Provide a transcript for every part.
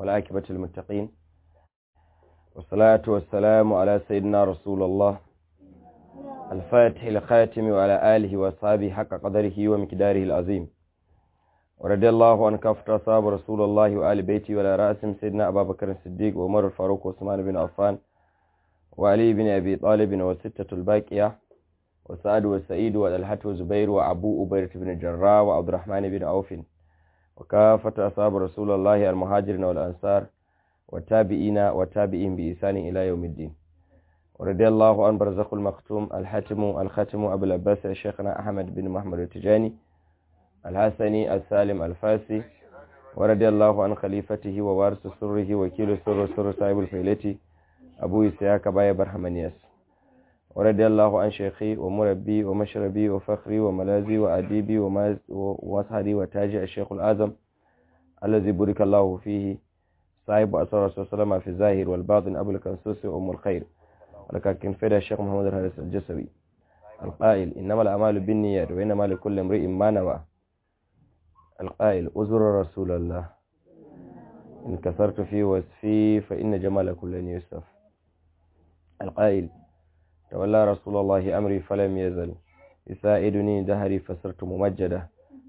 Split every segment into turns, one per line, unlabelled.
والعاقبة للمتقين والصلاة والسلام على سيدنا رسول الله الفاتح الخاتم وعلى آله وأصحابه حق قدره ومقداره العظيم ورضي الله عن كافة أصحاب رسول الله وآل بيته وعلى رأسهم سيدنا أبا بكر الصديق وعمر الفاروق وعثمان بن عفان وعلي بن أبي طالب والستة الباقية وسعد وسعيد والحة وزبير وأبو أبيرة بن الجراح وعبد الرحمن بن عوف وكافة أصحاب رسول الله المهاجرين والأنصار والتابعين والتابعين بإحسان إلى يوم الدين ورضي الله عن برزق المختوم الحاتم الختم أبو العباس شيخنا أحمد بن محمد التجاني الحسني السالم الفاسي ورضي الله عن خليفته ووارث سره وكيل سر سر صاحب الفيلة أبو إسحاق باي برحمانياس ورضي الله عن شيخي ومربي ومشربي وفخري وملاذي وأديبي ومسهدي وتاجي الشيخ الأعظم الذي بارك الله فيه صاحب أسرار رسول الله في الظاهر والباطن أبو الكنسوس وأم الخير ولكن فدى الشيخ محمد الحارث الجسوي القائل إنما الأعمال بالنيات وإنما لكل امرئ ما نوى القائل أزر رسول الله إن كثرت في وصفي فإن جمال كل يوسف القائل تولى رسول الله أمري فلم يزل يساعدني دهري فصرت ممجدة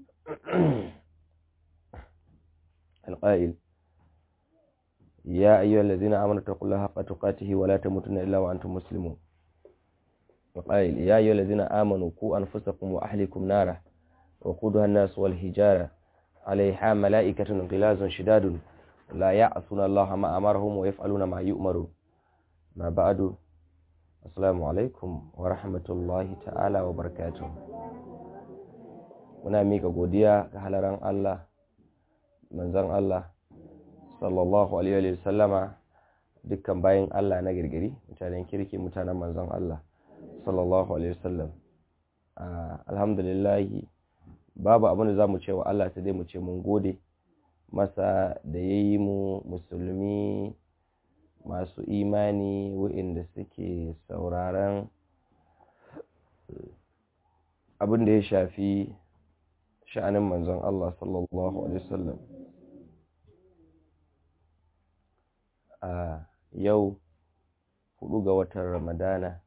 القائل يا أيها الذين آمنوا اتقوا الله حق تقاته ولا تموتن إلا وأنتم مسلمون القائل يا أيها الذين آمنوا قوا أنفسكم وأهلكم نارا وقودها الناس والحجارة عليها ملائكة غلاظ شداد لا يعصون الله ما أمرهم ويفعلون ما يؤمرون ما بعد Assalamu alaikum wa rahmatullahi ta'ala wa barakatuh. Muna mika godiya ga halaran Allah, manzan Allah, sallallahu Alaihi wa sallama dukkan bayan Allah na girgiri, mutanen kirki mutanen manzan Allah, sallallahu Alaihi wa sallam. Alhamdulillahi, babu abin da za mu ce wa Allah ta dai mu ce mun gode masa da ya yi mu musulmi masu imani waɗanda suke sauraron abin da ya shafi sha'anin manzon Allah sallallahu Alaihi wasallam a yau hudu ga watan ramadana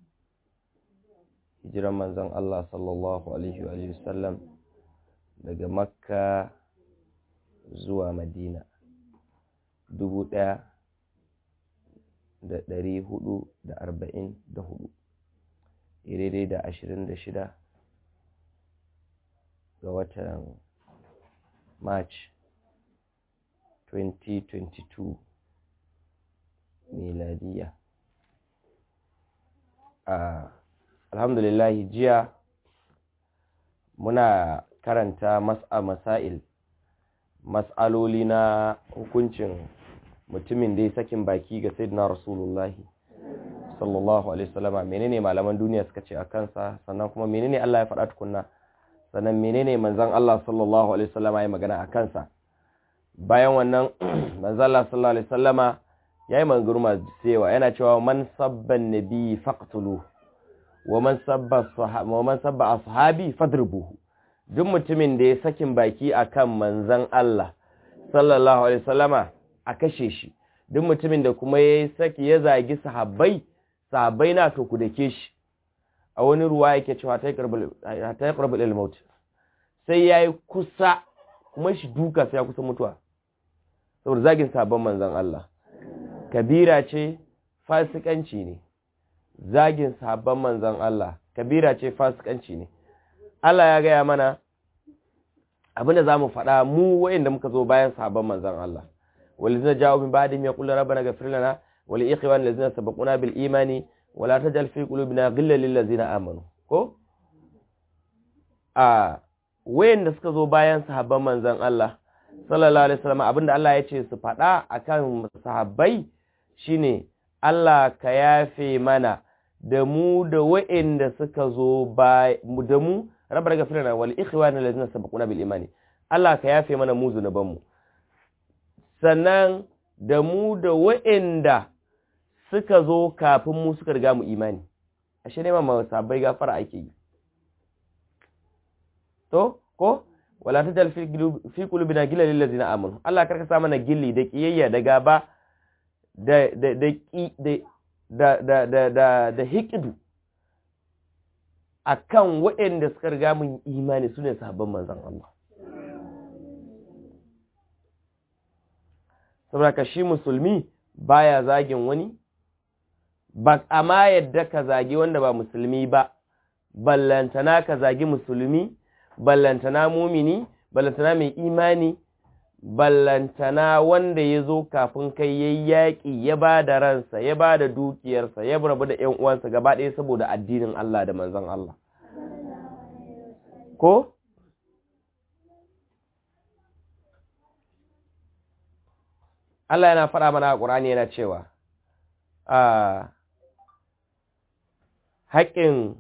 hijiran manzon Allah sallallahu Alaihi wasallam daga makka zuwa madina dubu ɗaya da ɗari hudu da arba'in da hudu daidai da ashirin da shida ga watan march 2022 miladiya a alhamdulillahi jiya muna karanta mas'a masail mas'aloli na hukuncin mutumin da ya sakin baki ga sayyidina rasulullahi sallallahu alaihi wasallama menene malaman duniya suka ce a kansa sannan kuma menene Allah ya faɗa tukunna sannan menene manzon Allah sallallahu alaihi wasallama ya magana a kansa bayan wannan manzon Allah sallallahu alaihi wasallama yayi magana masu cewa yana cewa man sabba nabi faqtulu wa man sabba sahaba wa man sabba ashabi fadribuhu duk mutumin da ya sakin baki akan manzon Allah sallallahu alaihi wasallama a kashe shi duk mutumin da kuma ya saki ya zagi sahabbai sahabbai na to ku dake shi a wani ruwa yake cewa ta yi karbul ilmaut sai ya yi kusa kuma shi duka sai ya kusa mutuwa saboda zagin sahabban manzan Allah kabira ce fasikanci ne zagin sahabban manzan Allah kabira ce fasikanci ne Allah ya gaya mana abinda za mu faɗa mu wa'inda muka zo bayan sahabban manzan Allah والذين جاءوا من بعدهم يقول ربنا اغفر لنا ولإخوان الذين سبقونا بالإيمان ولا تجعل في قلوبنا غلا للذين آمنوا ko a wayanda suka zo bayan sahabban manzon Allah sallallahu alaihi wasallam abinda Allah ya ce su faɗa akan sahabbai shine Allah ka yafe mana da mu da wayanda suka zo ba da mu rabbana ghfir lana wal ikhwana allazina sabaquna bil imani Allah ka yafe mana mu zunubanmu sannan da mu da wa'inda suka zo kafin mu suka riga mu imani ashe ne ma sabai gafara ake yi to ko wala tajal fi qulubina gillan lil ladina amanu Allah karka sa mana gilli da kiyayya da gaba da da da da da da da da hikidu akan waɗanda suka riga mun imani sune sahabban manzon Allah saboda ka shi musulmi baya zagin wani ba amma yadda ka zagi wanda ba musulmi ba ballantana ka zagi musulmi ballantana mumini ballantana mai imani ballantana wanda ya zo kafin kai yayi yaƙi ya ba da ransa ya ba da dukiyarsa ya rabu da ‘yan uwansa gaba ɗaya saboda addinin Allah da manzon Allah ko Allah yana faɗa mana a ƙur'ani yana cewa a haƙƙin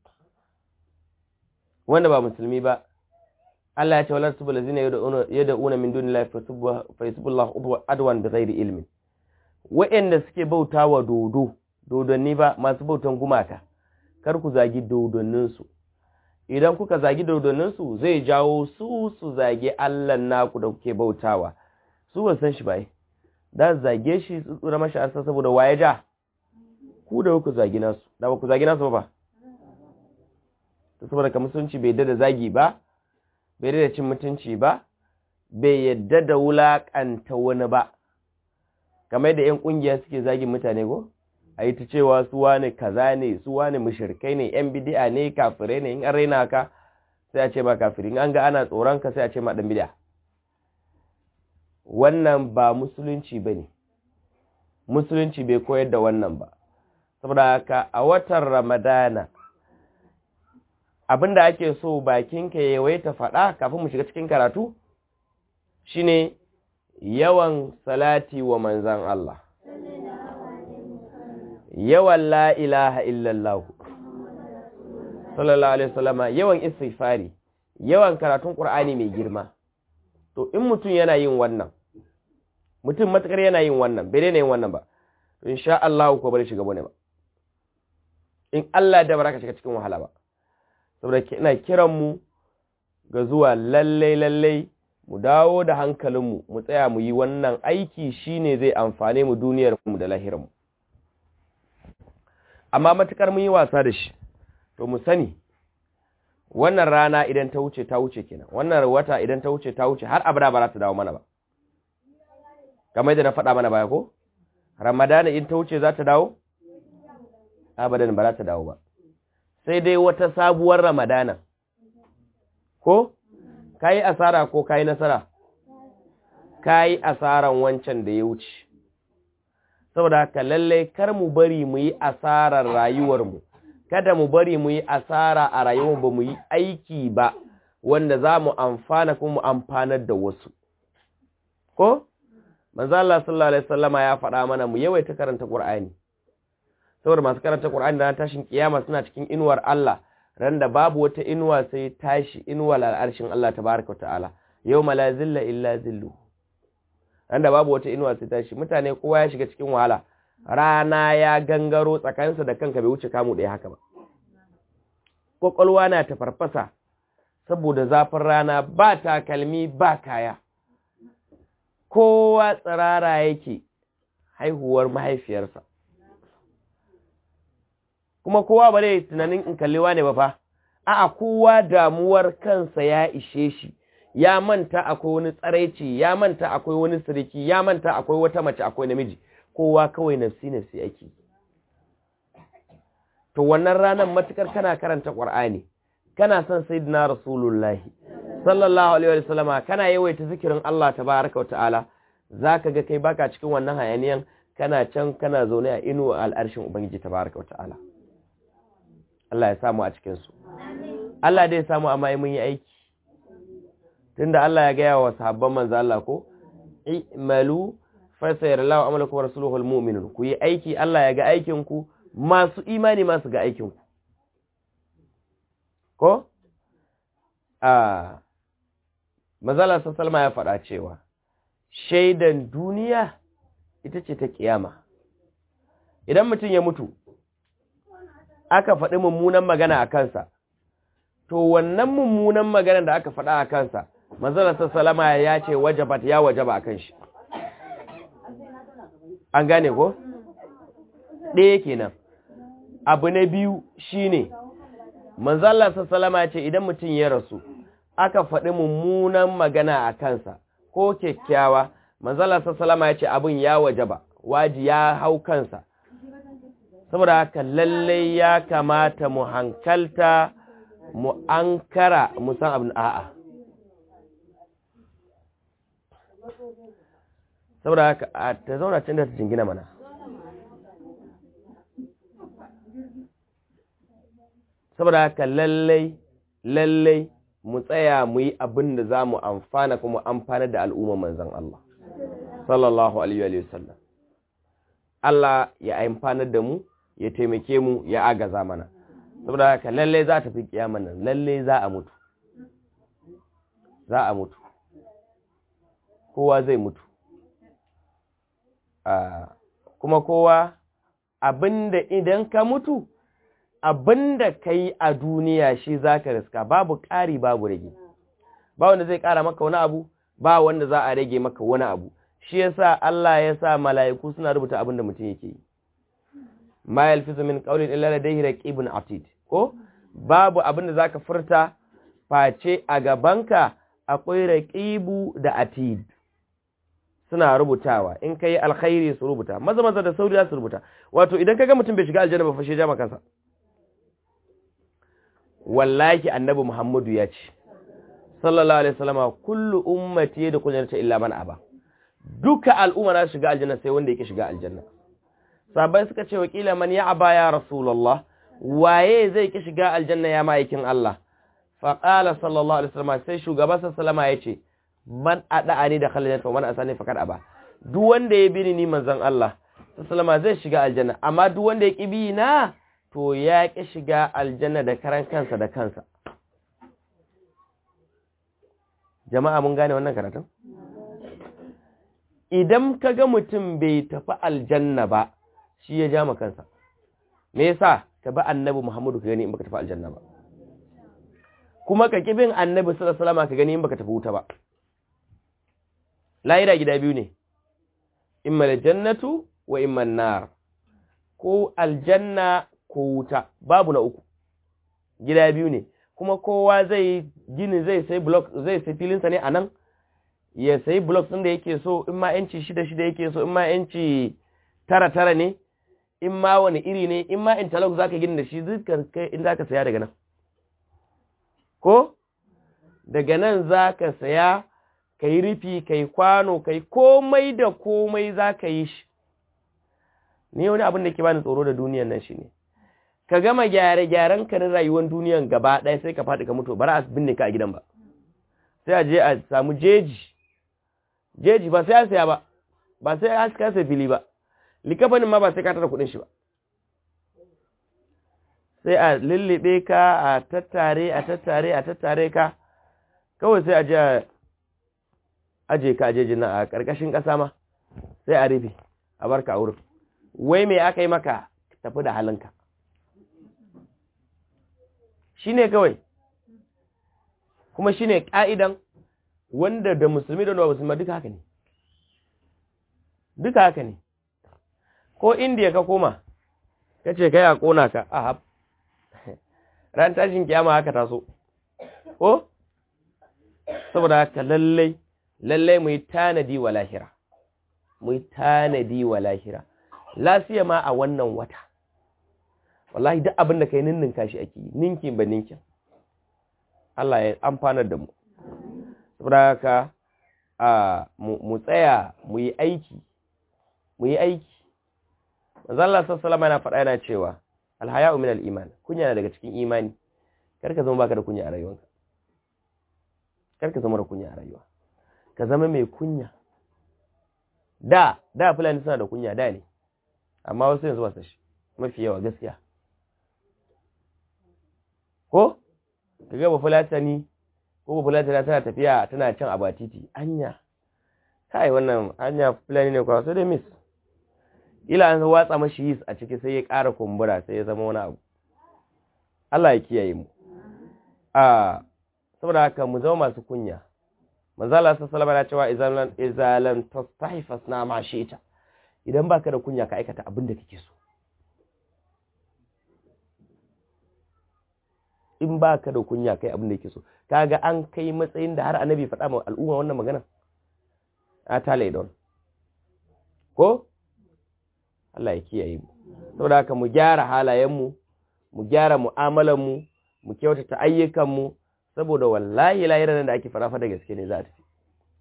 wanda ba musulmi ba Allah ya ce walar subul lazina yad'una min dunillahi fa yasbullahu adwan bighairi ilmin wa'anda suke bautawa dodo dodonni ba masu bautan gumaka kar ku zagi dodonnin su idan kuka zagi dodonnin su zai jawo su su zagi Allah naku da kuke bautawa su ba san shi ba da zage shi su tsura mashi asa saboda waye ja ku da ku zagi nasu da ba ku zagi nasu ba ta saboda ka musulunci bai yadda da zagi ba bai yadda da cin mutunci ba bai yadda da wulaƙanta wani ba kamar da 'yan ƙungiya suke zagin mutane ko a yi ta cewa su wani kaza ne su wani mushirkai ne 'yan bidi'a ne kafirai ne in an raina ka sai a ce ba kafiri in an ga ana tsoron ka sai a ce ma ɗan bidi'a wannan ba musulunci ba ne musulunci bai koyar da wannan ba saboda haka a watan ramadana abinda ake so bakinka ya yawaita faɗa kafin mu shiga cikin karatu shine yawan salati wa manzan Allah yawan la ilaha illallah sallallahu alaihi wasallama yawan istighfari yawan karatun qur'ani mai girma to in mutum yana yin wannan mutum matakar yana yin wannan bai daina yin wannan ba to insha Allah ko bari shiga bane ba in Allah da baraka shiga cikin wahala ba saboda ina kiran mu ga zuwa lalle lalle mu dawo da hankalinmu mu tsaya mu yi wannan aiki shine zai amfane mu duniyar mu da lahirar mu amma matukar mun yi wasa da shi to mu sani wannan rana idan ta wuce ta wuce kenan wannan wata idan ta wuce ta wuce har abada ba za ta dawo mana ba kamar da na faɗa mana baya ko ramadana in ta wuce za ta dawo abadan ba za ta dawo ba sai dai wata sabuwar ramadana ko kayi asara ko kayi nasara kayi asaran wancan da ya wuce saboda haka lallai kar mu bari mu yi asarar rayuwarmu kada mu bari mu yi asara a rayuwar ba mu yi aiki ba wanda za mu amfana kuma mu amfanar da wasu ko manzo Allah sallallahu alaihi wasallama ya faɗa mana mu yawaita karanta Qur'ani saboda masu karanta Qur'ani da tashin kiyama suna cikin inuwar Allah ran da babu wata inuwa sai tashi inuwar al'arshin Allah tabaaraka ta'ala yawma la zilla illa zillu ran da babu wata inuwa sai tashi mutane kowa ya shiga cikin wahala rana ya gangaro tsakaninsa da kanka bai wuce kamu ɗaya haka ba kwakwalwa na ta farfasa saboda zafin rana ba takalmi ba kaya kowa tsirara yake haihuwar mahaifiyarsa kuma kowa ba zai tunanin in kalliwa ne ba fa a'a kowa damuwar kansa ya ishe shi ya manta akwai wani tsaraici ya manta akwai wani siriki ya manta akwai wata mace akwai namiji kowa kawai nafsi nafsi ake to wannan ranar matukar kana karanta qur'ani kana son sayyidina rasulullahi sallallahu alaihi wasallama kana yawaita zikirin Allah tabaaraka ta'ala zaka ga kai baka cikin wannan hayaniyan kana can kana zaune a inu al'arshin ubangiji tabaaraka ta'ala Allah ya samu a cikin su Allah dai samu amma mun yi aiki tunda Allah ya gaya wa sahabban manzo Allah ko i'malu fasayar Allah amalakum wa rasuluhu almu'minun ku yi aiki Allah ya ga aikin ku masu imani masu ga aikin ku ko a mazala salma ya faɗa cewa shaidan duniya ita ce ta kiyama idan mutum ya mutu aka faɗi mummunan magana a kansa to wannan mummunan maganar da aka faɗa a kansa manzala salama ya ce wajabat ya wajaba a kan shi an gane ko ɗaya kenan abu na biyu shine manzala salama ya ce idan mutum ya rasu aka faɗi mummunan magana a kansa ko kyakkyawa manzala salama ya ce abin ya wajaba waji ya hau kansa saboda haka lallai ya kamata mu hankalta mu ankara mu san abin a'a saboda haka a ta zauna can da ta jingina mana saboda haka lallai lallai mu tsaya mu yi abin da za mu amfana kuma amfana da al'umma manzan Allah sallallahu alaihi wa sallam Allah ya amfanar da mu ya taimake mu ya agaza mana saboda haka lallai za ta fi kiyaman nan lallai za a mutu za a mutu kowa zai mutu kuma kowa abinda idan ka mutu abinda ka yi a duniya shi za ka riska babu ƙari babu rage ba wanda zai ƙara maka wani abu ba wanda za a rage maka wani abu shi yasa Allah ya sa mala'iku suna rubuta abinda mutum yake yi ma yalfizu min qawlin illa ladayhi raqibun atid ko babu abinda zaka furta face a gabanka akwai raqibu da atid suna rubutawa in kai alkhairi su rubuta maza maza da sauri su rubuta wato idan kaga mutum bai shiga aljanna ba fashe jama kansa wallahi annabi muhammadu ya ce sallallahu alaihi wasallama kullu ummati yadkhuluna illa man aba duka al'umma na shiga aljanna sai wanda yake shiga aljanna sabai suka ce wakila man ya aba ya rasulullah waye zai ki shiga aljanna ya ma'aikin Allah faqala sallallahu alaihi wasallam sai shugaba sallama yace man ada'ani da khalil wa man asani faqad aba duk wanda ya bi ni manzon Allah sallama zai shiga aljanna amma duk wanda ya ki bi na to ya ki shiga aljanna da karan kansa da kansa jama'a mun gane wannan karatun idan kaga mutum bai tafi aljanna ba shi ya ja kansa me yasa ka bi annabi Muhammadu ka gani in baka tafi aljanna ba kuma ka kibin annabi sallallahu alaihi wasallam ka gani in baka tafi wuta ba lahira gida biyu ne imma aljannatu wa imma an-nar ko aljanna ko wuta babu na uku gida biyu ne kuma kowa zai gini zai sai block zai sai filinsa ne anan ya sayi blocks ɗin da yake so in ma yanci shida shida yake so in ma yanci tara tara ne in ma wani iri ne in ma interlock zaka gina da shi dukkan kai in zaka saya daga nan ko daga nan zaka saya kai rufi kai kwano kai komai da komai zaka yi shi ni wani abin da ke bani tsoro da duniyan nan shine ka gama gyare gyaren ka na rayuwar duniyan gaba ɗaya sai ka faɗi ka mutu bara a binne ka a gidan ba sai a je a samu jeji jeji ba sai ya saya ba ba sai ya kasa fili ba likafanin ma ba sai ka tara kudin shi ba sai a lullube ka a tattare a tattare a tattare ka kawai sai a je aje ka aje jina a ƙarƙashin ƙasa ma sai a rufe a barka a wurin wai me aka yi maka tafi da halinka shi ne kawai kuma shi ne ƙa'idan wanda da musulmi da musulma duka haka ne duka haka ne ko indiya ka koma ka ce kai a kona ka a hab ran tashin kiyama haka taso ko saboda haka lallai lallai mu yi tanadi wa lahira mu yi tanadi wa lahira lafiya ma a wannan wata wallahi duk abin da kai ninninka shi ake yi ninkin ba ninkin Allah ya amfanar da mu saboda haka a mu tsaya mu yi aiki mu yi aiki manzo Allah sallallahu alaihi faɗa yana cewa alhaya'u min al-iman kunya na daga cikin imani kar ka zama baka da kunya a rayuwarka kar ka zama da kunya a rayuwa ka zama mai kunya da da fulani suna da kunya da ne amma wasu yanzu ba su shi mafi yawa gaskiya ko ka ga ba fulatani ko ba fulatani tana tafiya tana cin abatiti anya kai wannan anya fulani ne kwa sai dai miss ila an watsa mashi yis a ciki sai ya ƙara kumbura sai ya zama wani abu Allah ya kiyaye mu a saboda haka mu zama masu kunya manzala sallallahu alaihi cewa izalan izalan tastahi fasna ma shi'ta idan baka da kunya ka aikata abin da kake so in baka da kunya kai abin da kake so kaga an kai matsayin da har annabi faɗa ma al'umma wannan magana a tale don ko Allah ya kiyaye mu saboda haka mu gyara halayen mu mu gyara mu'amalan mu mu kyautata ayyukan mu saboda wallahi lahiran da ake farafa da gaske ne za ta fi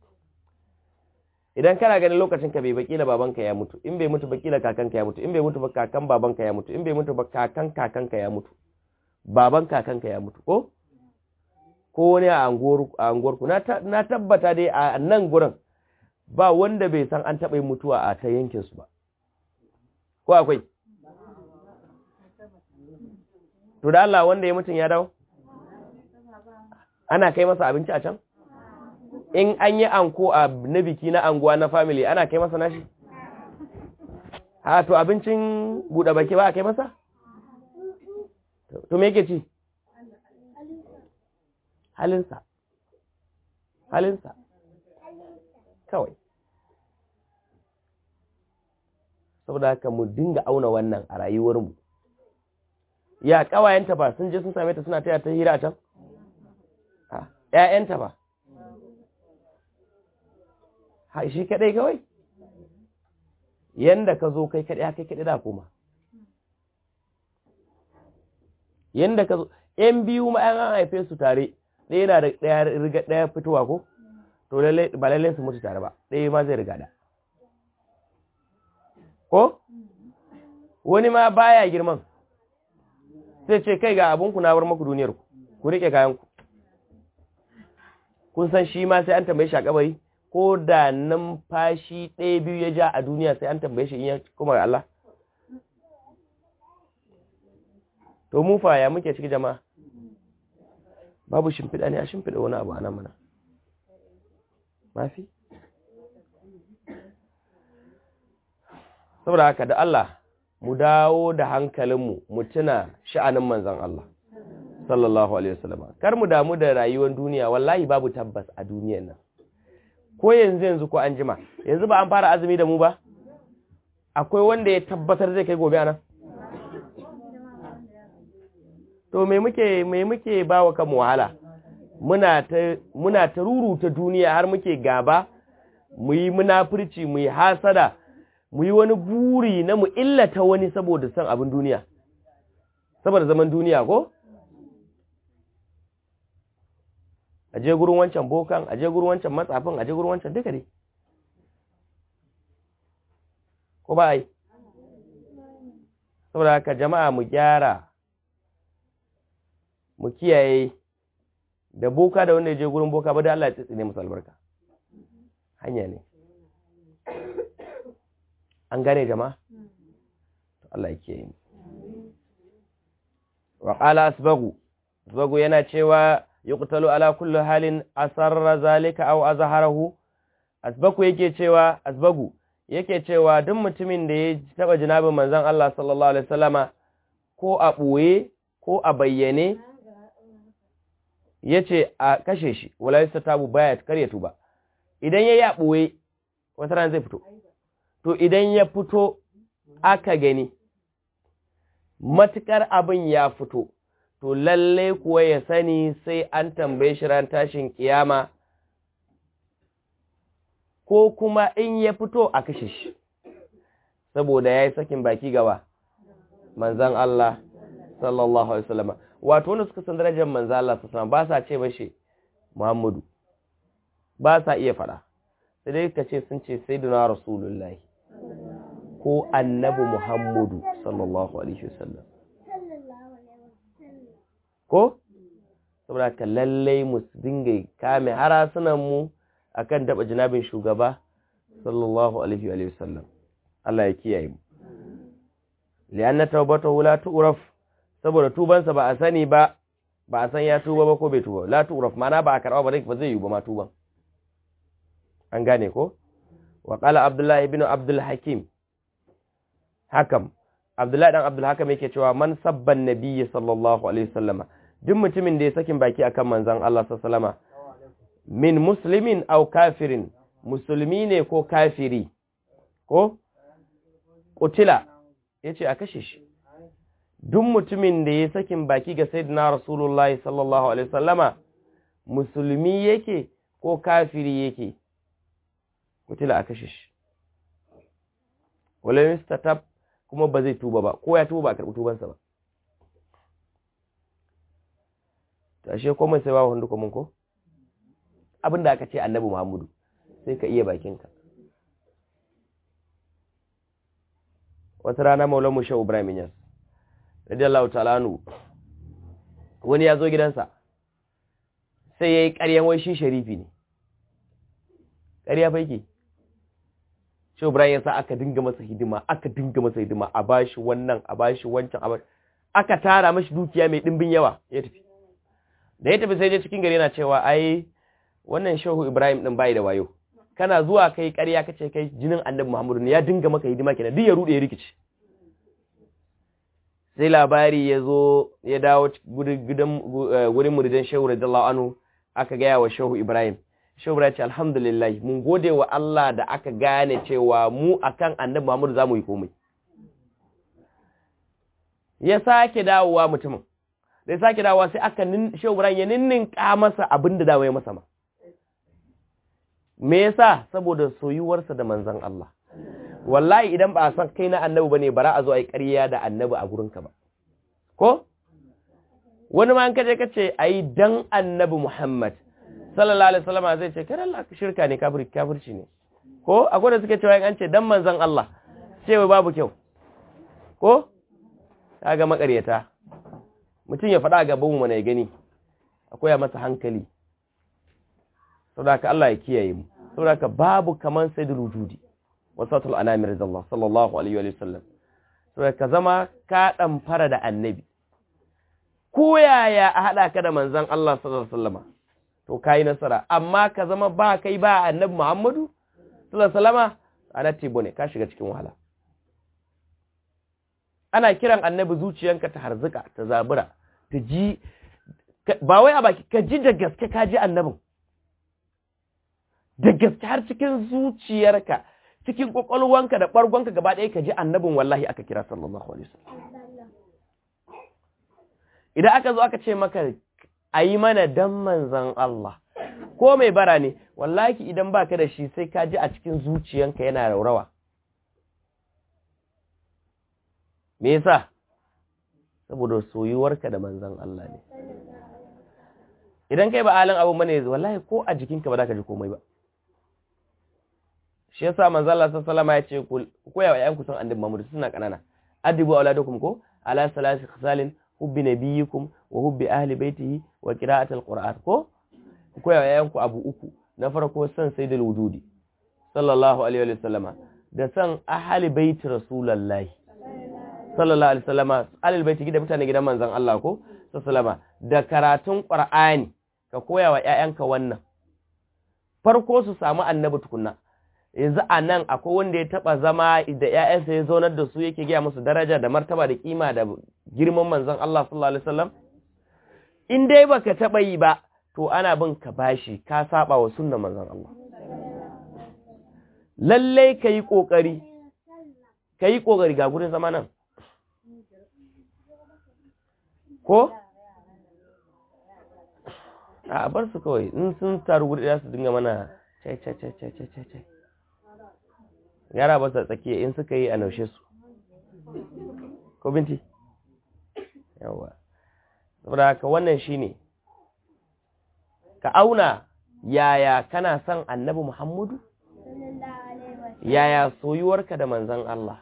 idan kana ganin lokacin ka bai bakila babanka ya mutu in bai mutu bakila kakanka ya mutu in bai mutu ba kakan babanka ya mutu in bai mutu ba kakan kakanka ya mutu baban kakanka ya mutu ko ko wani a anguwar ku na tabbata dai a nan gurin ba wanda bai san an taɓa yin mutuwa a ta yankin su ba ko akwai to da Allah wanda ya mutun ya dawo ana kai masa abinci a can in an yi anko a na biki na anguwa na family ana kai masa nashi ha to abincin buɗe baki ba a kai masa to me yake ci halinsa halinsa kawai saboda haka mu dinga auna wannan a rayuwarmu ya kawayenta ba sun je sun same ta suna taya ta hira a can ‘ya'yanta ba, ha shi kaɗai kawai, yanda ka zo kai kaɗai kai kaɗai da kuma. Yanda ka zo, ‘yan biyu ma ‘yan an haife su tare, ɗaya na da ɗaya riga ɗaya fitowa ko? To, ba lallai su mutu tare ba, ɗaya ma zai riga da. Ko? Wani ma baya girman, sai ce kai ga abinku na bar maku duniyarku, ku riƙe kayanku. kun san shi ma sai an tambaye shi a kabari ko da numfashi ɗaya biyu ya ja a duniya sai an tambaye shi in ya kuma ga Allah to mu fa ya muke ciki jama'a babu shimfiɗa ne a shimfiɗa wani abu a nan mana mafi saboda haka da Allah mu dawo da hankalinmu mu tuna sha'anin manzon Allah sallallahu alaihi wasallam kar mu damu da rayuwar duniya wallahi babu tabbas a duniyar nan ko yanzu yanzu ko an jima yanzu ba an fara azumi da mu ba akwai wanda ya tabbatar zai kai gobe anan to me muke me muke bawa kanmu wahala muna ta muna ta ruruta duniya har muke gaba mu yi munafurci mu yi hasada mu yi wani buri na mu illata wani saboda san abin duniya saboda zaman duniya ko aje gurin wancan bokan aje gurin wancan matsafin aje gurin wancan duka dai ko ba ai saboda haka jama'a mu gyara mu kiyaye da boka da wanda ya je gurin boka ba da Allah ya tsitsine musu albarka hanya ne an gane jama'a Allah ya kiyaye wa qala asbagu asbagu yana cewa yuqtalu ala kulli halin asarra zalika aw azharahu asbaku yake cewa asbagu yake cewa duk mutumin da ya taba jinabin manzon Allah sallallahu alaihi wasallama ko a boye ko a bayyane yace a kashe shi wala yastatabu baya kare tuba idan yayi a boye wata ran zai fito to idan ya fito aka gani matukar abin ya fito to lalle kuwa ya sani sai an tambaye shi ran tashin kiyama ko kuma in ya fito a kashe shi saboda ya yi sakin baki gaba manzan Allah sallallahu Alaihi wasallama wato wanda suka san darajar manzan Allah sallallahu ba sa ce mashi Muhammadu ba sa iya fada sai dai ka ce sun ce sai duna rasulullahi ko annabi Muhammadu sallallahu Alaihi wasallam ko saboda ka lallai mu dinga kame harasunan mu akan daba jinabin shugaba sallallahu alaihi wa sallam Allah ya kiyaye mu lianna tawbatahu la tu'raf saboda tubansa ba a sani ba ba a san ya tuba ba ko bai tuba la tu'raf mana ba a karba ba ba zai yi ba ma tuban an gane ko wa qala abdullahi ibn abdul hakim hakam abdullahi dan abdul hakam yake cewa man sabban nabiyyi sallallahu alaihi wasallama duk mutumin da ya sakin baki akan manzon Allah sallallahu min muslimin aw kafirin musulmi ne ko kafiri ko kutila yace a kashe shi duk mutumin da ya sakin baki ga sayyidina rasulullahi sallallahu alaihi wasallama musulmi yake ko kafiri yake kutila a kashe shi wala mistatab kuma ba zai tuba ba ko ya tuba ba a karɓi tubansa ba tashe komai sai ba hundu kuma ko abinda aka ce annabi muhammadu sai ka iya bakinka wata rana maulan mu shehu ibrahim yas radiyallahu ta'ala anhu wani ya zo gidansa sai yayi ƙaryan wai shi sharifi ne ƙarya fa yake shehu ibrahim yasa aka dinga masa hidima aka dinga masa hidima a bashi wannan a bashi wancan a bashi aka tara mashi dukiya mai dimbin yawa ya tafi da ya tafi sai je cikin gari yana cewa ai wannan shehu ibrahim din bai da wayo kana zuwa kai ƙarya kace kai jinin annabi muhammadu ne ya dinga maka hidima kenan duk ya rude ya rikice sai labari ya zo ya dawo gurin muridan shehu radiyallahu anhu aka gaya wa shehu ibrahim shehu ibrahim ce alhamdulillah mun gode wa Allah da aka gane cewa mu akan annabi muhammadu zamu yi komai ya sake dawowa mutumin da ya sake dawowa sai aka shehu ibrahim ya ninninka masa abin da dawo ya masa ma me yasa saboda soyuwarsa da manzon Allah wallahi idan ba a san kai na annabi bane bara a zo ai ƙarya da annabi a gurinka ba ko wani ma an kaje kace ai dan annabi Muhammad sallallahu alaihi wasallam zai ce kai Allah shirka ne kafir kafirci ne ko akwai da suke cewa an ce dan manzon Allah cewa babu kyau ko kaga makaryata mutum ya faɗa gaban mu mana ya gani akwai masa hankali saboda Allah ya kiyaye mu saboda babu kaman sayyidul wujudi wasatul anami radiyallahu sallallahu alaihi wa sallam saboda ka zama ka dan fara da annabi ko yaya a hada ka da manzon Allah sallallahu alaihi wasallam to kai nasara amma ka zama ba kai ba annabi Muhammadu sallallahu alaihi wasallama ana tibo ne ka shiga cikin wahala ana kiran annabi zuciyanka ta harzuka ta zabura ta ji ba wai a baki ka ji da gaske ka ji annabin da gaske har cikin zuciyarka cikin kwakwalwanka da ɓargonka gaba ɗaya ka ji annabin wallahi aka kira sallallahu alaihi wasallam idan aka zo aka ce maka a yi mana dan manzan Allah ko mai bara ne wallahi idan baka da shi sai ka ji a cikin zuciyanka yana raurawa me yasa saboda soyuwarka da manzan Allah ne idan kai ba alin abu bane wallahi ko a jikinka ba za ka ji komai ba shi yasa manzo Allah sallallahu alaihi wasallam ya ce ku koya wa ƴanku san annabi Muhammad suna kanana adibu auladakum ko ala salasi khisalin hubbi nabiyikum wa hubbi ahli baitihi wa qira'at alquran ko ku koya wa ƴanku abu uku na farko san sayyidul wujudi sallallahu alaihi wasallam da san ahli baiti rasulullahi sallallahu alaihi wasallam ahli baiti gidan mutane gidan manzon Allah ko sallallahu da karatun qur'ani ka koya wa ƴaƴanka wannan farko su samu annabi tukunna yanzu a nan akwai wanda ya taba zama da ‘ya'yansa ya zaunar da su yake gaya musu daraja da martaba da kima da girman manzon Allah sallallahu Alaihi wasallam? In dai baka taba yi ba, to ana bin ka bashi ka saba wa sunnan manzon Allah. Lallai ka yi ƙoƙari, ka yi ƙoƙari ga gudun zama nan. Ko? A bar su kawai, in sun taru gudu za su dinga mana cai cai cai cai cai cai. yara ba su tsakiya in suka yi a naushe su ko binti yawa saboda haka wannan shine ka auna yaya kana son annabi muhammadu yaya soyuwarka da manzan Allah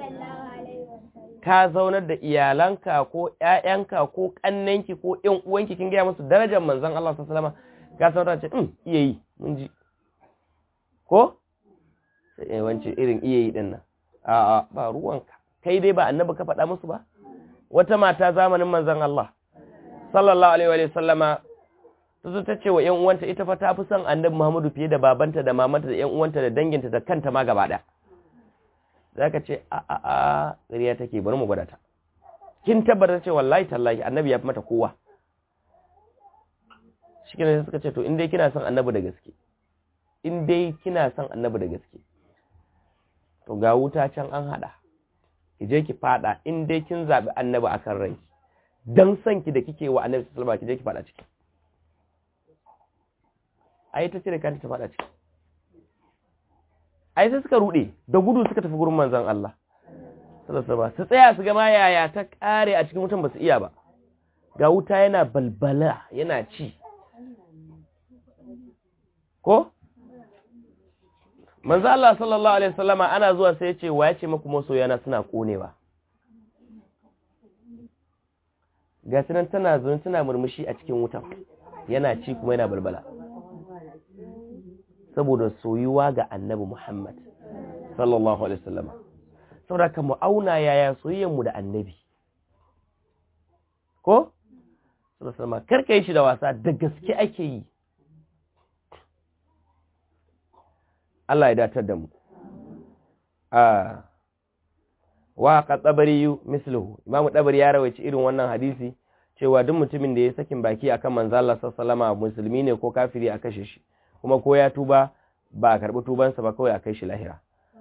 ka zaunar da iyalanka ko ƴaƴanka ko ƙannenki ko ƴan uwanki kin gaya musu darajar manzan Allah sallallahu alaihi wasallam ka saurara ce um iya yi mun ji ko wance irin iya yi ɗin nan a'a ba ruwanka kai dai ba annabi ka faɗa musu ba wata mata zamanin manzon Allah sallallahu alaihi wa sallama ta zo ta ce wa ƴan uwanta ita fa ta fi son annabi Muhammadu fiye da babanta da mamanta da ƴan uwanta da danginta da kanta ma gaba ɗaya zaka ce a a a ƙarya take bari mu gwada ta kin tabbata ce wallahi tallahi annabi ya fi mata kowa shi sai suka ce to in dai kina son annabi da gaske in dai kina son annabi da gaske to ga wuta can an hada ki je ki fada in dai kin zabi annabi akan rai dan son ki da kike wa annabi sallallahu alaihi wasallam ki je ki fada ciki ai ta ce da kanta ta fada ciki ai sai suka rude da gudu suka tafi gurin manzon Allah sallallahu alaihi su tsaya su ga ma yaya ta kare a cikin wutan ba su iya ba ga wuta yana balbala yana ci ko manzo Allah sallallahu alaihi wasallama ana zuwa sai ya ce wa ya ce muku masoyana suna konewa ga tunan tana zuwa tana murmushi a cikin wuta yana ci kuma yana balbala saboda soyuwa ga annabi Muhammad sallallahu alaihi wasallama saboda ka mu auna yaya soyayyar mu da annabi ko sallallahu alaihi karka yi shi da wasa da gaske ake yi Allah ya datar da mu a wa ka tsabari misluhu imamu tsabari ya rawaici irin wannan hadisi cewa duk mutumin da ya sakin baki akan manzo Allah sallallahu musulmi ne ko kafiri a kashe shi kuma ko ya tuba ba a karbi tubansa ba kawai a kai shi lahira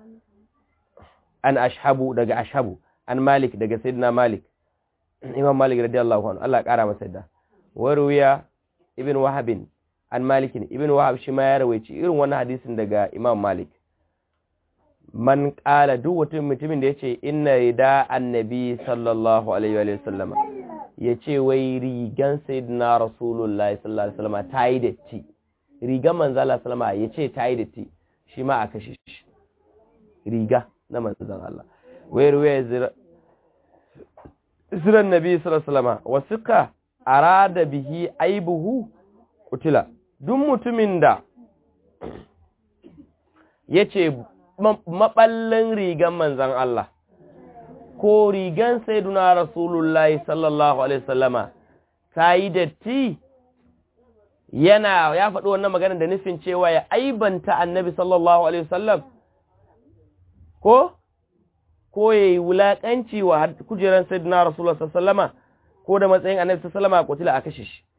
an ashabu daga ashabu an malik daga sayyidina malik imam malik radiyallahu anhu Allah ya kara masa da waruya ibn wahabin an malikin ibn wahab shi ma ya rawaici irin wannan hadisin daga imam malik man kala duk mutum mutumin da yace inna rida annabi sallallahu alaihi wa sallama yace wai rigan sayyidina rasulullahi sallallahu alaihi wasallam tayi datti rigan manzo Allah sallama yace tayi datti shi ma a kashe shi riga na manzon Allah wai ruwaya ziran nabi sallallahu alaihi wasallam wasiqa arada bihi aibuhu kutila duk mutumin da yace maballin rigan manzon Allah ko rigan sayyiduna rasulullahi sallallahu alaihi wasallama tayi datti yana ya faɗi wannan magana da nufin cewa ya aibanta annabi sallallahu alaihi wasallam ko ko yayi wulakanci wa kujeran sayyidina rasulullah sallallahu ko da matsayin annabi sallallahu alaihi wasallam a kashe shi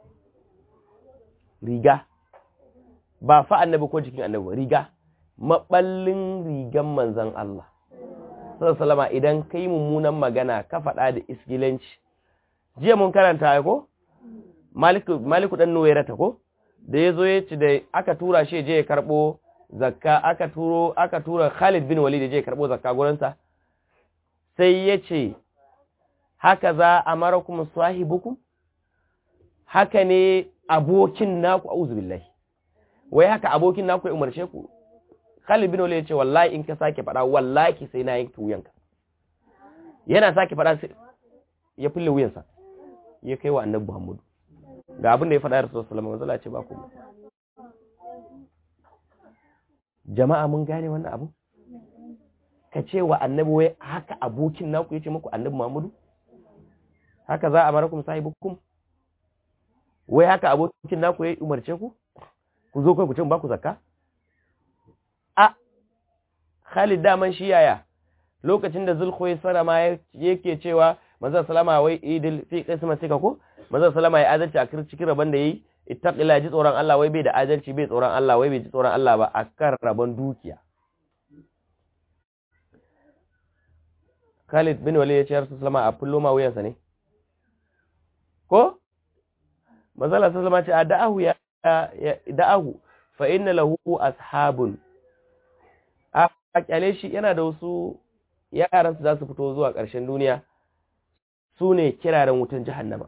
riga ba fa annabi ko jikin annabi riga maballin rigan manzon Allah sallallahu alaihi idan kai mummunan magana ka faɗa da isgilanci jiya mun karanta ai ko maliku maliku dan nuwairata ko da yazo ya ci da aka tura shi je ya karbo zakka aka turo aka tura Khalid bin Walid je ya karbo zakka gurin sa sai yace haka za amarakum sahibukum haka ne abokin naku auzu billahi wai haka abokin naku ya umarce ku Khalid bin Walid yace wallahi in ka sake fada wallahi sai na yanke wuyanka yana sake fada sai ya fulle wuyansa ya kai wa annabi Muhammad ga abin da ya fada Rasulullah sallallahu alaihi wasallam ce ba ku jama'a mun gane wannan abu ka ce wa annabi wai haka abokin naku yace muku annabi Muhammadu haka za a barakum sahibukum wai haka abokin naku ya umarce ku ku zo kai ku ce ba ku zakka a Khalid daman shi yaya lokacin da Zulkhuwaisara ma yake cewa manzo sallama wai idil fi qismatika ko manzo sallama ya adalci a cikin rabon da yayi ittaqilla ji tsoron Allah wai bai da adalci bai tsoron Allah wai bai ji tsoron Allah ba akan rabon dukiya Khalid bin Walid ya ce Rasul sallama a fullo ma wuyansa ne ko manzo sallama ce a da'ahu ya da'ahu fa inna lahu ashabun a kyale shi yana da wasu yaran su za su fito zuwa ƙarshen duniya su ne kiraren wutan jahannama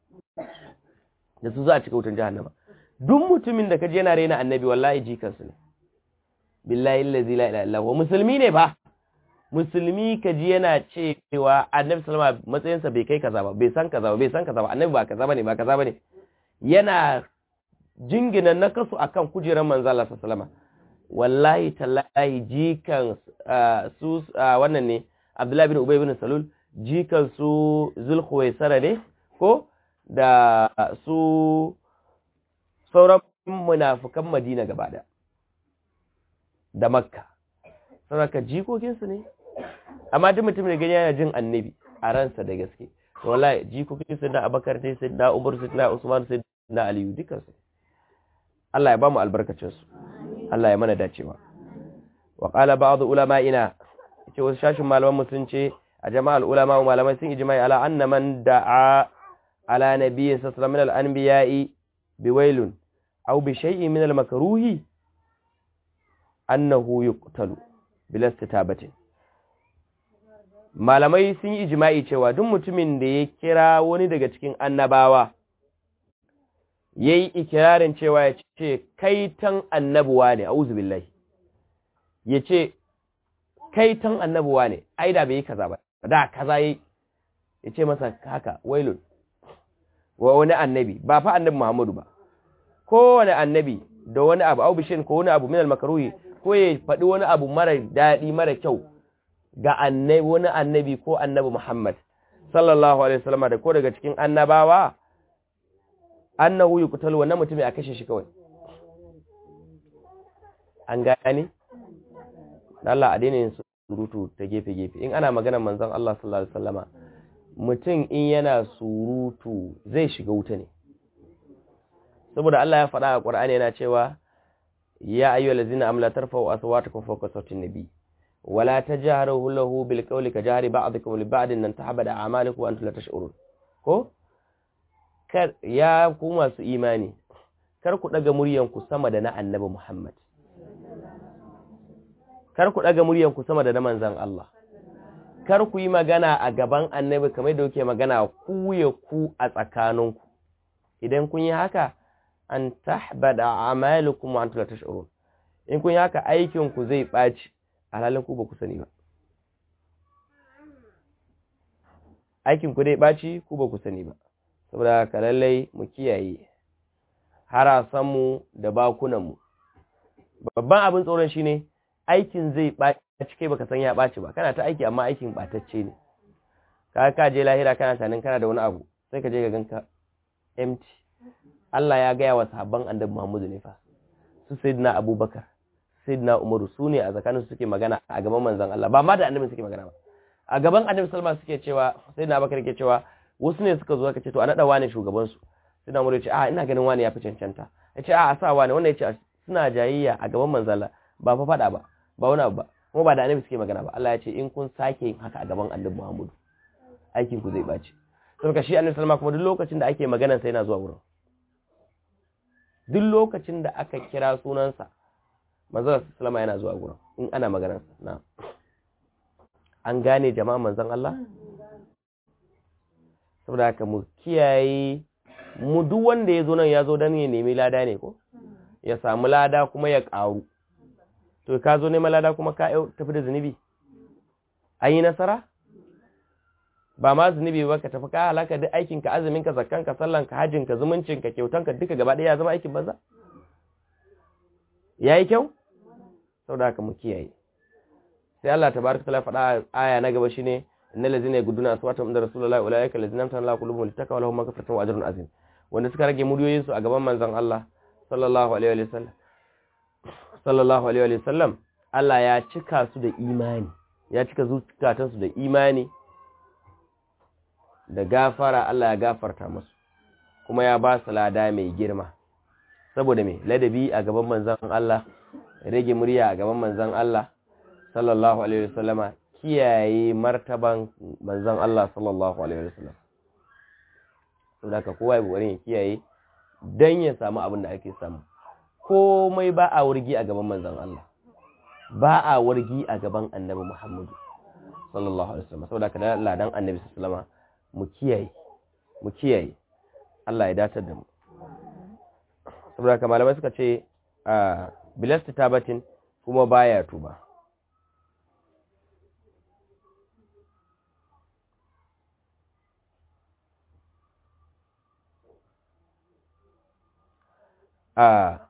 da su za a cika wutan jahannama duk mutumin da kaje yana raina annabi wallahi jikansu ne billahi allazi la ilaha illa huwa musulmi ne ba musulmi kaji yana cewa annabi sallama matsayinsa bai kai kaza ba bai san kaza ba bai san kaza ba annabi ba kaza bane ba kaza bane yana jingina nakasu akan kujerar manzo Allah sallama wallahi tallahi jikan su wannan ne Abdullahi bin Ubay bin Salul jikan su Zulkhuwaisara ne ko da su sauran munafukan Madina gaba da da Makka saboda jikokinsu ne amma duk mutum da gani yana jin annabi a ransa da gaske wallahi jikokinsu da Abakar sai da Umar sai da Usman sai na aliyu dukansu Allah ya ba mu albarkacinsu Allah ya mana dacewa wa qala ba'd ulama'ina ce wasu shashin malaman sun ce a jama'al ulama malamai sun ijma'i ala anna man da'a ala nabiyyi sallallahu alaihi wasallam min al-anbiya'i biwailun aw bi shay'in min al-makruhi annahu yuqtalu bila istitabatin malamai sun yi ijma'i cewa duk mutumin da ya kira wani daga cikin annabawa yayi ikirarin cewa ya ce kai tan annabuwa ne a'udhu billahi yace kai tan annabuwa ne ai da bai yi kaza ba da kaza yi yace masa haka wailun wa wani annabi ba fa annabi Muhammadu ba kowane annabi da wani abu au bishin ko wani abu min al-makruhi ko ya faɗi wani abu mara daɗi mara kyau ga annabi wani annabi ko annabi Muhammad sallallahu alaihi wasallam da ko daga cikin annabawa annahu yuqtalu wannan mutum ya kashe shi kawai an gane Allah a daina yin surutu ta gefe gefe in ana maganar manzon Allah sallallahu alaihi wasallama mutum in yana surutu zai shiga wuta ne saboda Allah ya faɗa a Qur'ani yana cewa ya ayyuhallazina amla tarfa'u aswatakum fawqa sawtin nabi wala tajharu lahu bil qawli ka jahri ba'dikum li ba'din an tahbada a'malukum wa antum la tash'urun ko kar ya ku masu imani kar ku daga muryanku sama da na annabi Muhammad kar ku daga muryanku sama da na manzon Allah kar ku yi magana a gaban annabi kamar da kuke magana ku ya ku a tsakaninku idan kun yi haka an tahbada a'malukum wa antum la tash'urun in kun yi haka aikin ku zai baci alhalin ku ba ku sani ba aikin ku dai baci ku ba ku sani ba saboda haka lallai mu kiyaye harasan mu da bakunan mu babban abin tsoron shine aikin zai baci kai baka san ya baci ba kana ta aiki amma aikin batacce ne ka ka je lahira kana tanin kana da wani abu sai ka je ga ganka empty Allah ya gaya wa sahabban annabi Muhammadu ne fa su sayyidina Abubakar sayyidina Umaru su ne a tsakanin suke magana a gaban manzon Allah ba ma da annabi suke magana ba a gaban annabi Salma suke cewa sayyidina Abubakar ke cewa wasu ne suka zo aka ce to a nada wani shugaban su sayyidina Umaru ya ce a ina ganin wani ya fi cancanta ya ce a a sa wani wannan ya ce suna jayayya a gaban manzon Allah ba fa fada ba ba wani abu ba kuma ba da annabi suke magana ba Allah ya ce in kun sake yin haka a gaban annabi Muhammadu aikin ku zai bace saboda shi annabi Salma kuma duk lokacin da ake magana sai yana zuwa wurin duk lokacin da aka kira sunansa manzon sallama yana zuwa gurin in ana maganarsa na an gane jama'a manzon Allah saboda haka mu kiyaye mu duk wanda ya zo nan ya zo don ya nemi lada ne ko ya samu lada kuma ya ƙaru to ka zo neman lada kuma ka tafi da zunubi an yi nasara ba ma zunubi ba ka tafi ka halaka duk aikinka azuminka zakkanka sallanka hajjinka zumuncinka kyautanka duka gaba ɗaya ya zama aikin banza ya yi kyau sau da haka mu kiyaye sai Allah ta baraka tala faɗa aya na gaba shine innal ladzina yagudduna aswatahum inda rasulullahi ulaika alladzina amtana Allahu qulubuhum littaqwa lahum maghfiratun wa ajrun azim wanda suka rage muryoyin su a gaban manzon Allah sallallahu alaihi wa sallam sallallahu alaihi wa sallam Allah ya cika su da imani ya cika zukatansu da imani da gafara Allah ya gafarta musu kuma ya ba su lada mai girma saboda mai ladabi a gaban manzan Allah rage murya a gaban manzan Allah sallallahu alaihi wasallama kiyaye martaban manzan Allah sallallahu alaihi wasallam saboda ka kowa ya kokarin ya kiyaye dan ya samu abin da ake samu komai ba a wurgi a gaban manzan Allah ba a wargi a gaban annabi Muhammadu sallallahu alaihi wasallam saboda ka da ladan annabi sallallahu alaihi wasallama mu kiyaye mu kiyaye Allah ya datar da mu saboda haka malamai suka ce a bilasta tabatin kuma baya tuba a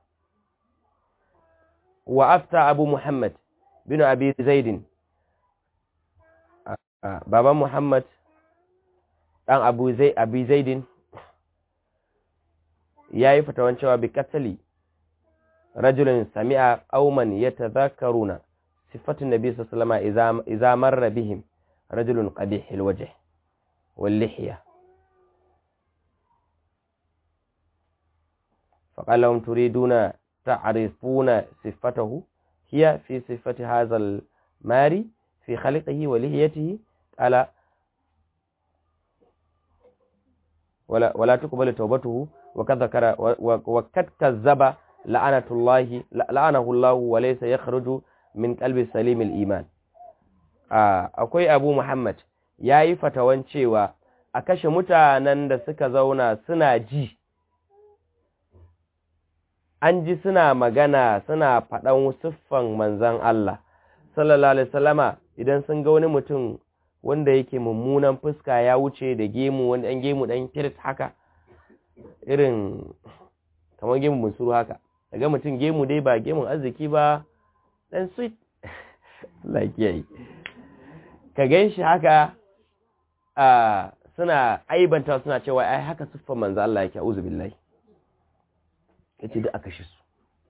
wa afta abu muhammad bin abi zaidin baban muhammad ɗan abu zaidin ya yi fatawan cewa bi katali rajulun sami'a qauman yatadhakkaruna sifatun nabi sallallahu alaihi wasallam idza marra bihim rajulun qabih alwajh wal lihya فقال لهم تريدون تعرفون صفته هي في صفة هذا الماري في خلقه ولهيته قال ولا ولا تقبل توبته وقد ذكر وقد كذب لعنة الله لعنه الله وليس يخرج من قلب سليم الإيمان akwai Abu Muhammad yayi fatawan cewa a kashe mutanen da suka zauna suna ji an ji suna magana suna faɗan siffan manzan Allah sallallahu alaihi wasallama idan sun ga wani mutum wanda yake mummunan fuska ya wuce da gemu wani ɗan gemu ɗan kiris haka irin kamar gemu musuru haka daga mutum gemu dai ba gemun arziki ba ɗan sweet lakiyayi ka gan shi haka a suna aibanta suna cewa ai haka siffan manzan Allah yake auzu billahi yace duk aka shi su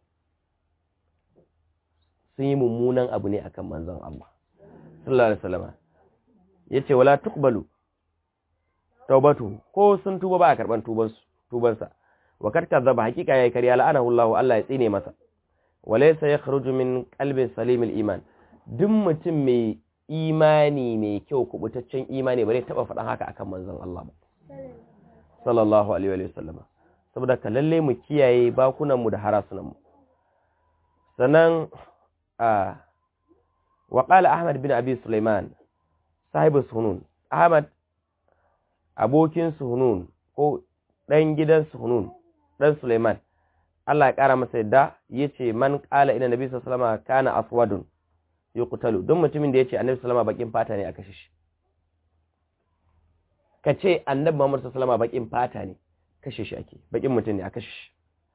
sun yi mummunan abu ne akan manzon Allah sallallahu alaihi wasallam yace wala tuqbalu taubatu ko sun tuba ba a karban tuban su tuban sa wa kad kadzaba hakika yayi kariya la'anahu Allah Allah ya tsine masa walaysa yakhruju min qalbi salimil iman duk mutum mai imani mai kyau kubutaccen imani bare taba faɗan haka akan manzon Allah ba sallallahu alaihi wa sallam saboda ka lalle mu kiyaye bakunanmu da harasunanmu sannan a waƙala ahmad bin abi suleiman sahibu sunun ahmad abokin sunun ko ɗan gidan sunun ɗan suleiman Allah ya ƙara masa yadda ya ce man ƙala ina nabi sallama kana aswadun ya kutalu don mutumin da ya ce annabi sallama bakin fata ne a kashe shi ka ce annabi muhammad sallama bakin fata ne kashe shi ake bakin mutum ne a kashe shi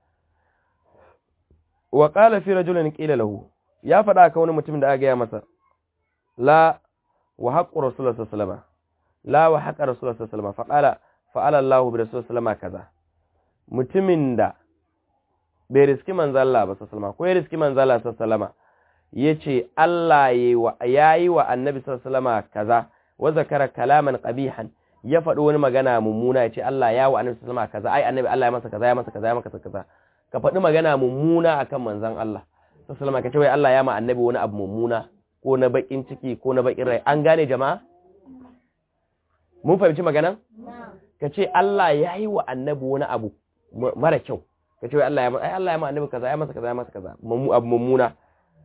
wa qala fi rajulin qila lahu ya faɗa ka wani mutum da aka gaya masa la wa haqqu rasulullahi sallallahu alaihi la wa haqqa rasulullahi sallallahu alaihi fa qala fa'ala Allahu bi rasulullahi sallallahu kaza mutumin da bai riski manzo Allah ba sallallahu ko ya riski manzo Allah sallallahu yace Allah yayi wa yayi wa annabi sallallahu kaza wa zakara kalaman qabihan ya faɗi wani magana mummuna ya ce Allah ya wa annabi sallama kaza ai annabi Allah ya masa kaza ya masa kaza ya masa kaza ka faɗi magana mummuna akan manzon Allah sallama ka ce wai Allah ya ma annabi wani abu mummuna ko na bakin ciki ko na bakin rai an gane jama'a mun fahimci maganan ka ce Allah ya yi wa annabi wani abu mara kyau ka ce wai Allah ya ma ai Allah ya ma annabi kaza ya masa kaza ya masa kaza abu mummuna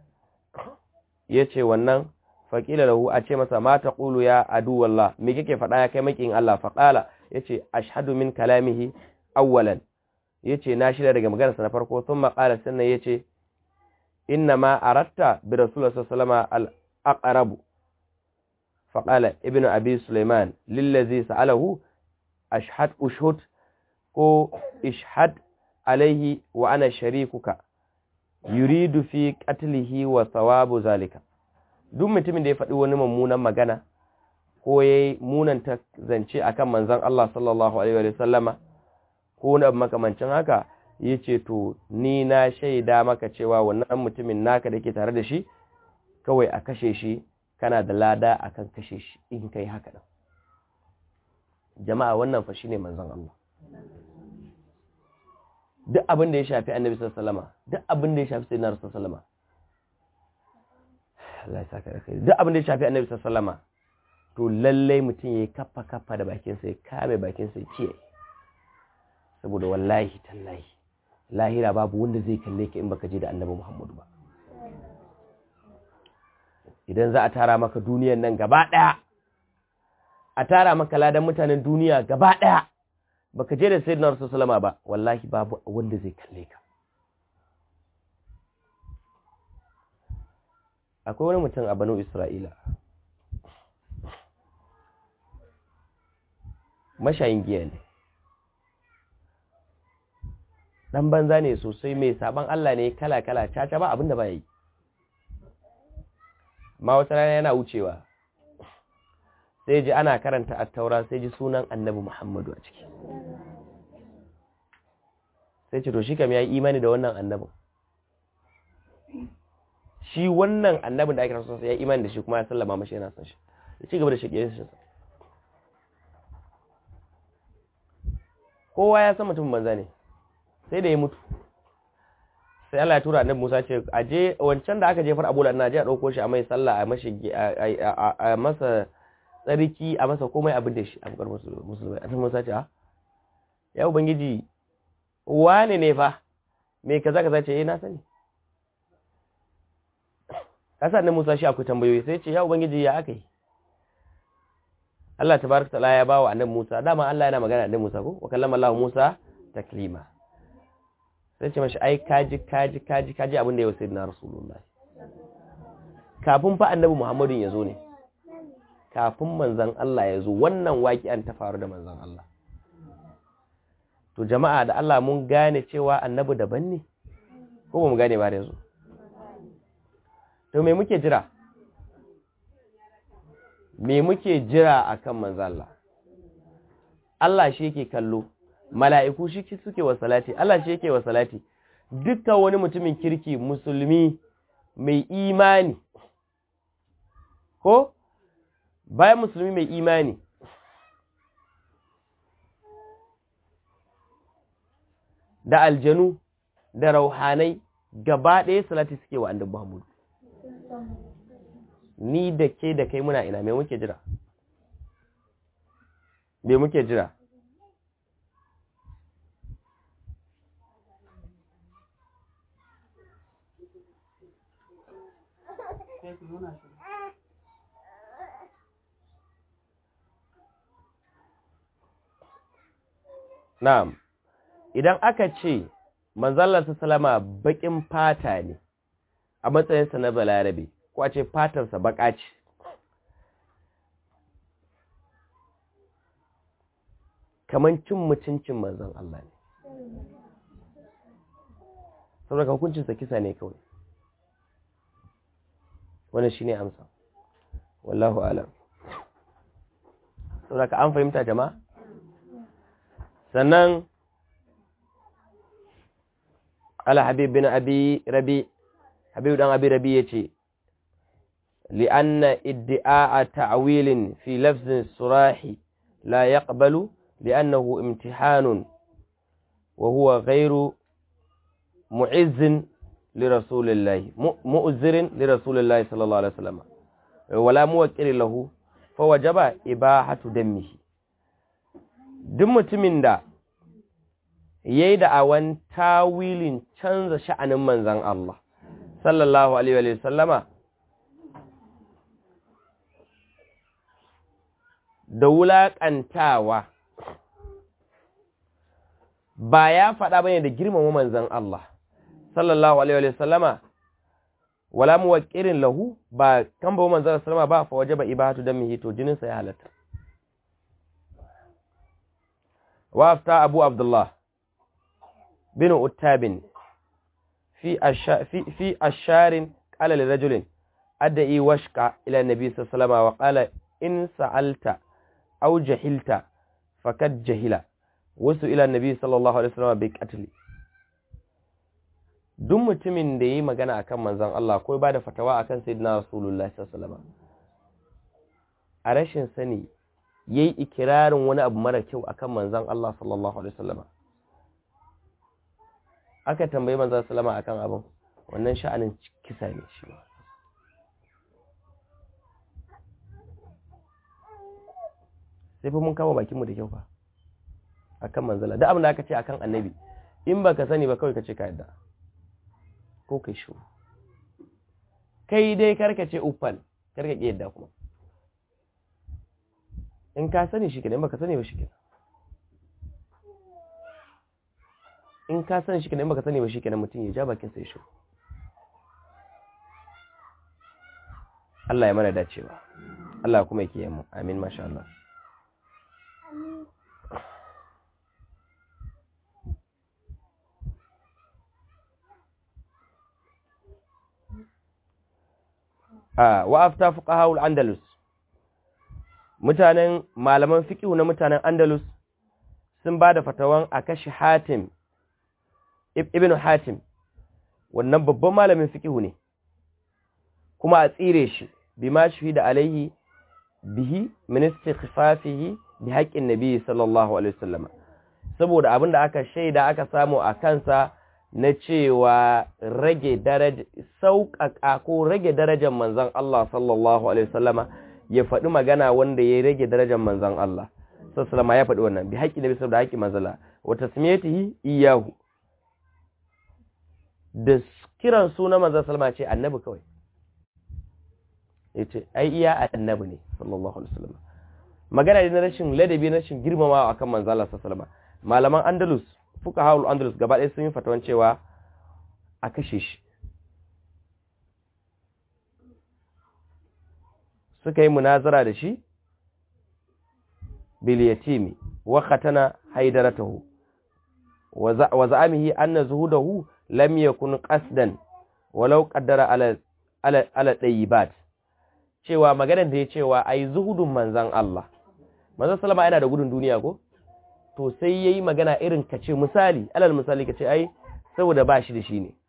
yace wannan faƙila lahu a ce masa ma ta ƙulu ya adu wallah me kake faɗa ya kai makin Allah faƙala ya ce ashhadu min kalamihi awwalan ya ce na shirya daga maganarsa na farko sun maƙala sannan ya ce inna ma aratta bi rasulullah sallama al-aqrabu faƙala ibnu abi sulaiman lillazi sa'alahu ashhad ushhud ko ishhad alaihi wa ana sharikuka yuridu fi qatlihi wa thawabu zalika duk mutumin da ya faɗi wani mummunan magana ko ya yi munanta zance a kan manzan Allah sallallahu Alaihi sallama ko na makamancin haka ya ce to ni na shaida maka cewa wannan mutumin naka da ke tare da shi kawai a kashe shi kana da lada akan kashe shi in kai haka nan jama'a wannan fa shine manzan Allah duk abin da ya shafi annabi sallallahu alaihi wasallama duk abin da ya shafi sayyidina rasul sallallahu alaihi Allah ya saka da kai duk abin da ya shafi annabi sallama to lalle mutum yayi kaffa kaffa da bakin sa ya kame bakin sa kiyaye saboda wallahi tallahi lahira babu wanda zai kalle ka in baka je da annabi Muhammadu ba idan za a tara maka duniyar nan gaba daya a tara maka ladan mutanen duniya gaba daya baka je da sayyidina rasul sallama ba wallahi babu wanda zai kalle ka akwai wani mutum a banu isra'ila mashayin giya ne ɗan banza ne sosai mai sabon Allah ne kala-kala caca ba abinda ba yi ma wata rana yana wucewa sai ji ana karanta attaura sai ji sunan annabi muhammadu a ciki sai ce to shi kam ya yi imani da wannan annabin shi wannan annabin da ake rasu ya imani da shi kuma ya sallama mashi yana son shi ya ci gaba da shige shi kowa ya san mutum banza ne
sai da ya mutu sai Allah ya tura annabi Musa ce aje wancan da aka jefar Abu Lahab na je a dauko shi a mai sallah a mashi a masa tsarki a masa komai abin da shi a bukar musulmai annabi Musa ce a ya ubangiji wane ne fa me kaza kaza ce eh na sani kasa annabi Musa shi akwai tambayoyi sai ce ya ubangiji ya aka yi Allah tabaraka taala ya bawa annabi Musa dama Allah yana magana da annabi Musa ko wa kallama Allah Musa taklima sai ce mashi ai kaji kaji kaji kaji abin da ya wasu na Rasulullah kafin fa annabi Muhammadu ya zo ne kafin manzon Allah ya zo wannan waƙi'an ta faru da manzon Allah to jama'a da Allah mun gane cewa annabi daban ne ko ba mu gane ba da yanzu to me muke jira me muke jira akan manzo Allah Allah shi yake kallo mala'iku shi suke wa salati Allah shi yake wa salati dukkan wani mutumin kirki musulmi mai imani ko bayan musulmi mai imani da aljanu da rauhanai gaba ɗaya salati suke wa annabi Muhammad ni da ke da kai muna ina me muke jira me muke jira Na'am, idan aka ce manzallar salama baƙin fata ne a matsayinsa na balarabe, ko a ce fatarsa baƙa ce. Kaman cin mutuncin manzan Allah ne. Saboda hukuncinsa kisa ne kawai. Wannan shi ne amsa. Wallahu alam. Saboda ka an fahimta jama'a? sannan ala habib bin abi rabi habib dan abi rabi yace li'anna idda'a ta'wilin fi lafzin surahi la yaqbalu li'annahu imtihanun wa huwa ghayru mu'izzin lirasulillahi mu'zirin lirasulillahi sallallahu alaihi wasallam wala muwaqqil lahu fa wajaba ibahatu dammihi duk mutumin da ya yi da'awan tawilin canza sha'anin manzan Allah, sallallahu Alaihi sallama, da wulaƙantawa ba ya faɗa bane da girmama manzan Allah, sallallahu Alaihi sallama, wala muwaƙirin lahu ba kan ba manzan sallama ba fa waje ba ibatu don mihito jininsa ya halatta. وأفتى أبو عبد الله بن أتاب في أشار في في أشار قال لرجل أدعي وشك إلى النبي صلى الله عليه وسلم وقال إن سألت أو جهلت فقد جهل وسئل النبي صلى الله عليه وسلم بقتل duk mutumin da yi magana akan manzon Allah ko ba da fatawa akan sayyidina Rasulullahi sallallahu alaihi wasallam a rashin sani ya yi ikirarin wani abu mara kyau a kan manzan Allah sallallahu Alaihi wasallama aka tambayi manzan salama a kan abin wannan sha'anin kisa ne shi ba sai fi mun kama bakinmu da kyau fa a kan manzala da abin da aka ce a kan annabi in ba ka sani ba kawai ka ce ka yadda ko kai shi kai dai karka ce uffan karka ƙi yadda kuma in ka sani shi kenan baka sani ba shi kenan in ka sani shi kenan baka sani ba shi kenan mutum ya ja bakin sai shi Allah ya mana dacewa Allah kuma yake yi mu amin masha Allah a wa afta fuqaha al-andalus mutanen malaman fiƙihu na mutanen Andalus sun ba da fatawan a kashe Hatim, Ibn Hatim, wannan babban malamin fiƙihu ne, kuma a tsire shi, bi ma shi da alaihi bihi ministi khifafihi bi haƙƙin Nabi sallallahu Alaihi wasallama, saboda abin da aka shaida aka samu a kansa na cewa rage daraja sauƙaƙa ko rage darajar manzon Allah sallallahu alaihi wasallama ya faɗi magana wanda ya rage darajar manzon Allah sallallahu ya faɗi wannan bi haƙƙi nabi saboda haƙƙi manzala wa tasmiyatihi iyahu da kiran suna manzon sallama ce annabi kawai yace ai iya annabi ne sallallahu alaihi wasallam magana ne na rashin ladabi na rashin girmamawa akan manzon Allah sallallahu alaihi wasallam malaman Andalus fuka haul Andalus gaba ɗaya sun yi fatawan cewa a kashe shi suka yi munazara da shi bil yatimi wa khatana haidaratahu wa za'amihi anna zuhudahu lam yakun qasdan walau qaddara ala ala ala tayyibat cewa maganar da ya cewa ai zuhudun manzan Allah manzon sallama yana da gudun duniya ko to sai yayi magana irin kace misali alal misali kace ai saboda ba shi da shi ne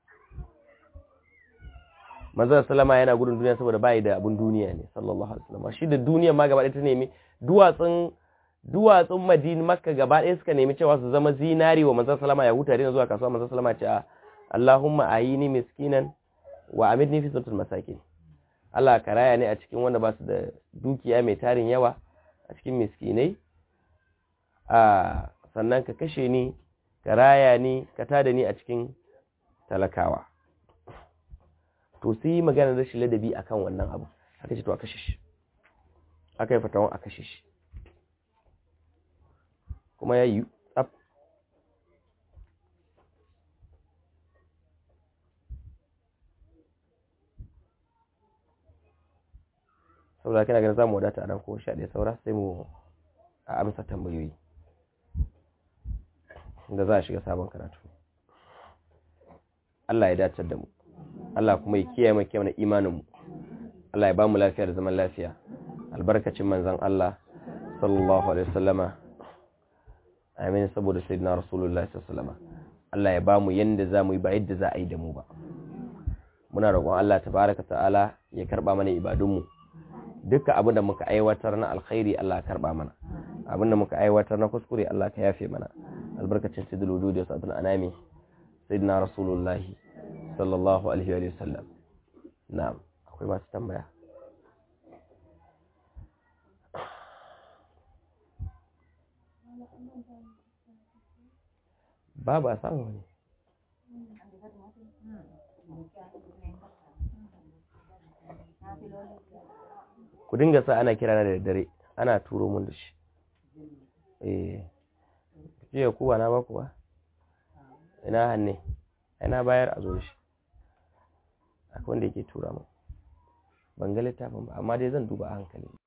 manzon sallama yana gudun duniya saboda bai da abun duniya ne sallallahu alaihi wasallam shi da duniya ma gaba ɗaya ta nemi duwatsun duwatsun Madina Makka gaba ɗaya suka nemi cewa su zama zinari wa manzon sallama ya huta da zuwa kasuwa manzon sallama ce Allahumma ayini miskinan wa amidni fi sultul masakin Allah ka raya ne a cikin wanda ba su da dukiya mai tarin yawa a cikin miskinai a sannan ka kashe ni ka raya ni ka tada ni a cikin talakawa to sai yi maganar rashin ladabi akan wannan abu aka ce to a kashe shi aka yi fatawan a kashe shi kuma ya yi tsaf saboda kina ganin za mu wadata a nan ko sha ɗaya saura sai mu a amsa tambayoyi da za a shiga sabon karatu Allah ya dace da mu Allah kuma ya kiyaye mu kiyaye imanin mu Allah ya ba mu lafiya da zaman lafiya albarkacin manzon Allah sallallahu alaihi wasallama amin saboda sayyidina rasulullahi sallallahu alaihi wasallama Allah ya ba mu yanda za mu yi ba yadda za a yi da mu ba muna roƙon Allah tabaraka ta'ala ya karba mana ibadun mu duka abin da muka aiwatar na alkhairi Allah ya karba mana abin da muka aiwatar na kuskure Allah ka yafe mana albarkacin sidul wudud da sa'atul anami sayyidina rasulullahi sallallahu alaihi wa sallam na'am akwai masu tambaya babu a samu ne ku dinga sa ana kira na da dare ana turo mun da shi eh jiya ku ba na ba ku ba ina hanne ina bayar a zo shi akwai wanda yake tura mun ban ga littafin ba amma dai zan duba a hankali